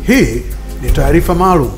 Hii ni taarifa maalum.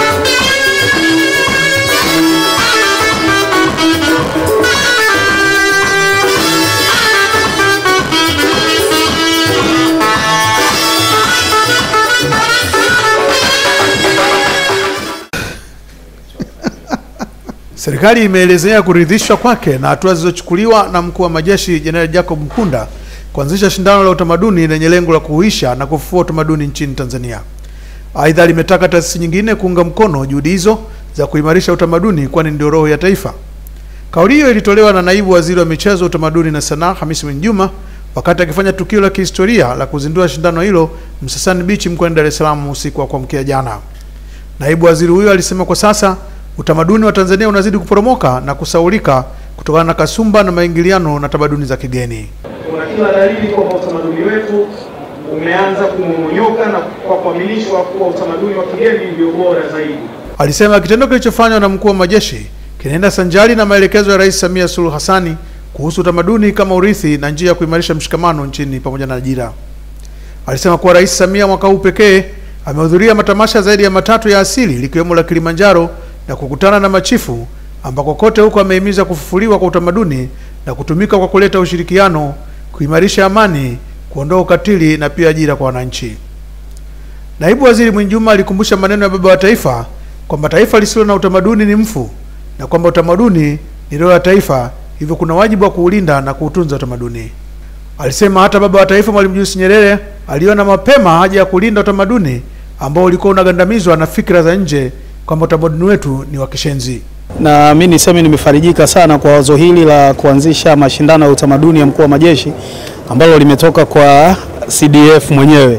Serikali imeelezea kuridhishwa kwake na hatua zilizochukuliwa na mkuu wa majeshi Jenerali Jacob Mkunda kuanzisha shindano la utamaduni lenye lengo la kuhuisha na kufufua utamaduni nchini Tanzania. Aidha, limetaka taasisi nyingine kuunga mkono juhudi hizo za kuimarisha utamaduni kwani ndio roho ya taifa. Kauli hiyo ilitolewa na naibu waziri wa michezo, utamaduni na sanaa Hamisi Mwinjuma wakati akifanya tukio la kihistoria la kuzindua shindano hilo Msasani Beach mkoani Dar es Salaam usiku wa kuamkia jana. Naibu waziri huyo alisema kwa sasa utamaduni wa Tanzania unazidi kuporomoka na kusaulika kutokana na kasumba na maingiliano na tamaduni za kigeni. Kuna kila dalili kwamba utamaduni wetu umeanza kumomonyoka na kwa kuaminishwa kuwa utamaduni wa kigeni ndio bora zaidi. Alisema kitendo kilichofanywa na mkuu wa majeshi kinaenda sanjari na maelekezo ya Rais Samia Suluhu Hassani kuhusu utamaduni kama urithi na njia ya kuimarisha mshikamano nchini pamoja na ajira. Alisema kuwa Rais Samia mwaka huu pekee amehudhuria matamasha zaidi ya matatu ya asili likiwemo la Kilimanjaro na kukutana na machifu ambako kote huko amehimiza kufufuliwa kwa utamaduni na kutumika kwa kuleta ushirikiano, kuimarisha amani, kuondoa ukatili na pia ajira kwa wananchi. Naibu Waziri Mwinjuma alikumbusha maneno ya baba wa taifa kwamba taifa lisilo na utamaduni ni mfu na kwamba utamaduni ni roho ya taifa, hivyo kuna wajibu wa kuulinda na kuutunza utamaduni. Alisema hata baba wa taifa Mwalimu Julius Nyerere aliona mapema haja ya kulinda utamaduni ambao ulikuwa unagandamizwa na fikra za nje kwamba utamaduni wetu ni wa kishenzi. Na mi niseme nimefarijika sana kwa wazo hili la kuanzisha mashindano ya utamaduni ya mkuu wa majeshi ambalo limetoka kwa CDF mwenyewe.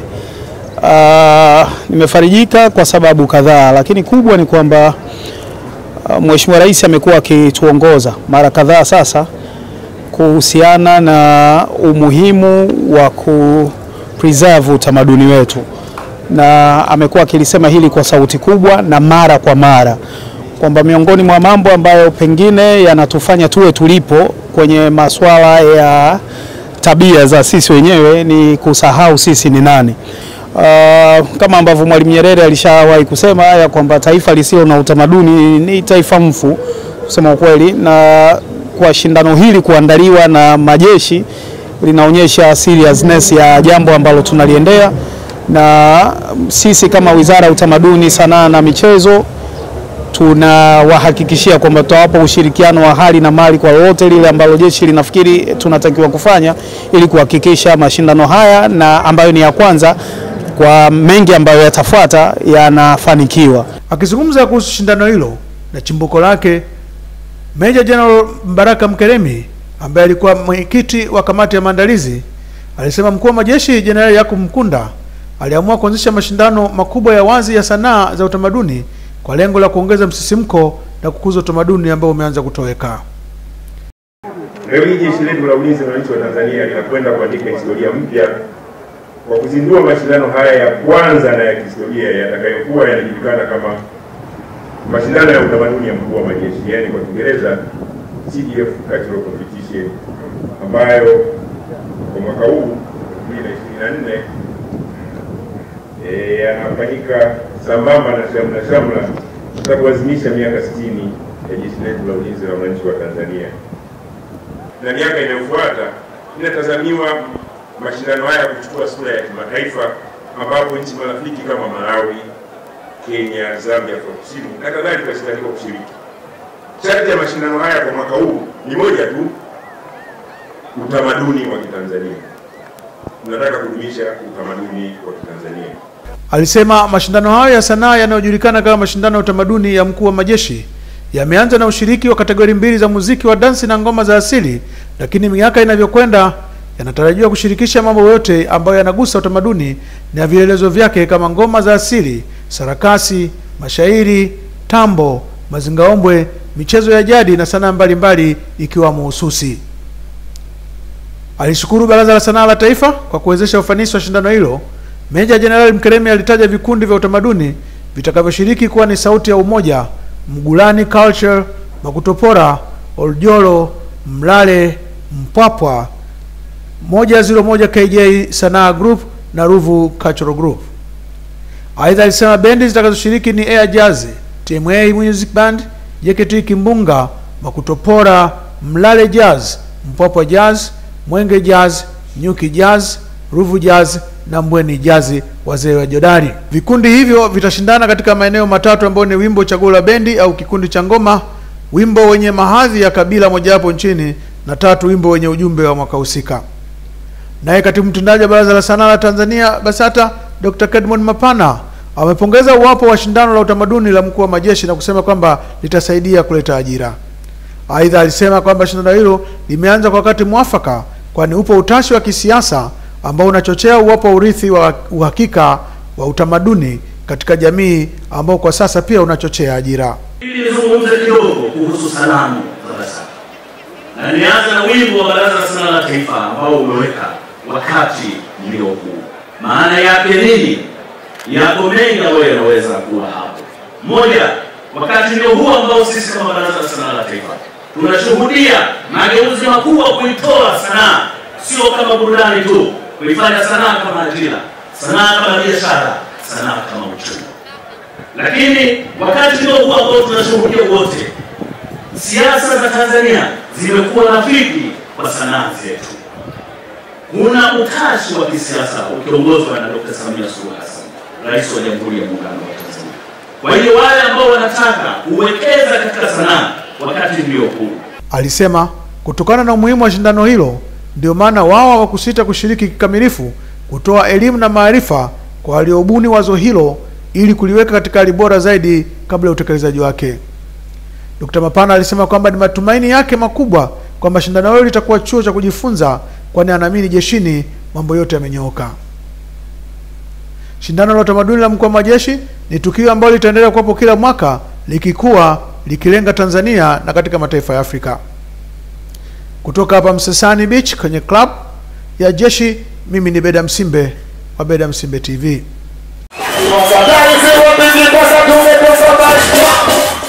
Uh, nimefarijika kwa sababu kadhaa, lakini kubwa ni kwamba uh, Mheshimiwa Rais amekuwa akituongoza mara kadhaa sasa kuhusiana na umuhimu wa ku preserve utamaduni wetu, na amekuwa akilisema hili kwa sauti kubwa na mara kwa mara kwamba miongoni mwa mambo ambayo pengine yanatufanya tuwe tulipo kwenye masuala ya tabia za sisi wenyewe ni kusahau sisi ni nani. Uh, kama ambavyo Mwalimu Nyerere alishawahi kusema ya kwamba taifa lisilo na utamaduni ni taifa mfu, kusema ukweli, na kwa shindano hili kuandaliwa na majeshi linaonyesha seriousness ya jambo ambalo tunaliendea, na sisi kama Wizara ya Utamaduni, Sanaa na Michezo tunawahakikishia kwamba tutawapa ushirikiano wa hali na mali kwa lolote lile ambalo jeshi linafikiri tunatakiwa kufanya ili kuhakikisha mashindano haya na ambayo ni ya kwanza kwa mengi ambayo yatafuata yanafanikiwa. Akizungumza kuhusu shindano hilo na chimbuko lake, Meja General Mbaraka Mkeremi ambaye alikuwa mwenyekiti wa kamati ya maandalizi alisema mkuu wa majeshi Jenerali Yakub Mkunda aliamua kuanzisha mashindano makubwa ya wazi ya sanaa za utamaduni kwa lengo la kuongeza msisimko na kukuza utamaduni ambao umeanza kutoweka. Leo hii jeshi letu la ulinzi na wananchi wa Tanzania linakwenda kuandika historia mpya kwa kuzindua mashindano haya ya kwanza na ya kihistoria yatakayokuwa yanajulikana kama mashindano ya utamaduni ya mkuu wa majeshi, yaani kwa Kiingereza CDF Cultural Competition, ambayo kwa mwaka huu 2024 eh, yanafanyika sambamba na shamla shamla za kuadhimisha miaka 60 ya jeshi letu la ulinzi na wananchi wa Tanzania na miaka inayofuata inatazamiwa mashindano haya kuchukua sura ya kimataifa ambapo nchi marafiki kama Malawi, Kenya, Zambia, Afrika Kusini na kadhalika zitatakiwa kushiriki. Sharti ya mashindano haya kwa mwaka huu ni moja tu, utamaduni wa Kitanzania. Tunataka kudumisha utamaduni wa Kitanzania. Alisema mashindano hayo ya sanaa yanayojulikana kama mashindano ya utamaduni ya mkuu wa majeshi yameanza na ushiriki wa kategori mbili za muziki wa dansi na ngoma za asili, lakini miaka inavyokwenda yanatarajiwa kushirikisha mambo yote ambayo yanagusa utamaduni na vielelezo vyake kama ngoma za asili, sarakasi, mashairi, tambo, mazingaombwe, michezo ya jadi na sanaa mbalimbali ikiwamo ususi. Alishukuru Baraza la Sanaa la Taifa kwa kuwezesha ufanisi wa shindano hilo. Meja Jenerali Mkeremi alitaja vikundi vya utamaduni vitakavyoshiriki kuwa ni Sauti ya Umoja, Mgulani Culture, Makutopora, Oljoro, Mlale, Mpwapwa, moja zero moja KJ Sanaa Group na Ruvu Cultural Group. Aidha, alisema bendi zitakazoshiriki ni Air Jazz, TMA Music Band, JKT Kimbunga, Makutopora, Mlale Jazz, Mpwapwa Jazz, Mwenge Jazz, Nyuki Jazz, Ruvu Jazz na Mbweni Jazz, wazee wa Jodari. Vikundi hivyo vitashindana katika maeneo matatu ambayo ni wimbo chaguo la bendi au kikundi cha ngoma, wimbo wenye mahadhi ya kabila mojawapo nchini na tatu, wimbo wenye ujumbe wa mwaka husika. Naye katibu mtendaji wa Baraza la Sanaa la Tanzania BASATA Dr. Kedmon Mapana amepongeza uwapo wa shindano la utamaduni la mkuu wa majeshi na kusema kwamba litasaidia kuleta ajira. Aidha, alisema kwamba shindano hilo limeanza kwa wakati mwafaka, kwani upo utashi wa kisiasa ambao unachochea uwapo wa urithi wa uhakika wa utamaduni katika jamii ambao kwa sasa pia unachochea ajira. Ili nizungumze kidogo kuhusu salamu za BASATA na nianze na wimbo wa Baraza la Sanaa la Taifa ambao umeweka wakati ndio huu. Maana yake nini? Yako mengi ambayo yanaweza kuwa hapo. Moja, wakati ndio huu ambao sisi kama Baraza la Sanaa la Taifa tunashuhudia mageuzi makubwa kuitoa sanaa sio kama burudani tu, kuifanya sanaa kama ajira, sanaa kama biashara, sanaa kama uchumi. Lakini wakati ndio huu ambao tunashuhudia wote, siasa za Tanzania zimekuwa rafiki kwa sanaa zetu. Kuna utashi wa kisiasa ukiongozwa na Dr. Samia Suluhu Hassan, Rais wa Jamhuri ya Muungano wa Tanzania. Kwa hiyo wale ambao wanataka kuwekeza katika sanaa, wakati ndio huu. Alisema kutokana na umuhimu wa shindano hilo ndio maana wao hawakusita kushiriki kikamilifu kutoa elimu na maarifa kwa waliobuni wazo hilo ili kuliweka katika hali bora zaidi kabla ya utekelezaji wake. Dkt. Mapana alisema kwamba ni matumaini yake makubwa kwamba shindano hilo litakuwa chuo cha kujifunza, kwani anaamini jeshini mambo yote yamenyooka. Shindano la utamaduni la mkuu wa majeshi ni tukio ambalo litaendelea kuwapo kila mwaka likikuwa likilenga Tanzania na katika mataifa ya Afrika. Kutoka hapa Msesani Beach kwenye club ya jeshi, mimi ni Beda Msimbe wa Beda Msimbe TV. Tafadhali, si wapigi kwa sababu tumekosa basi.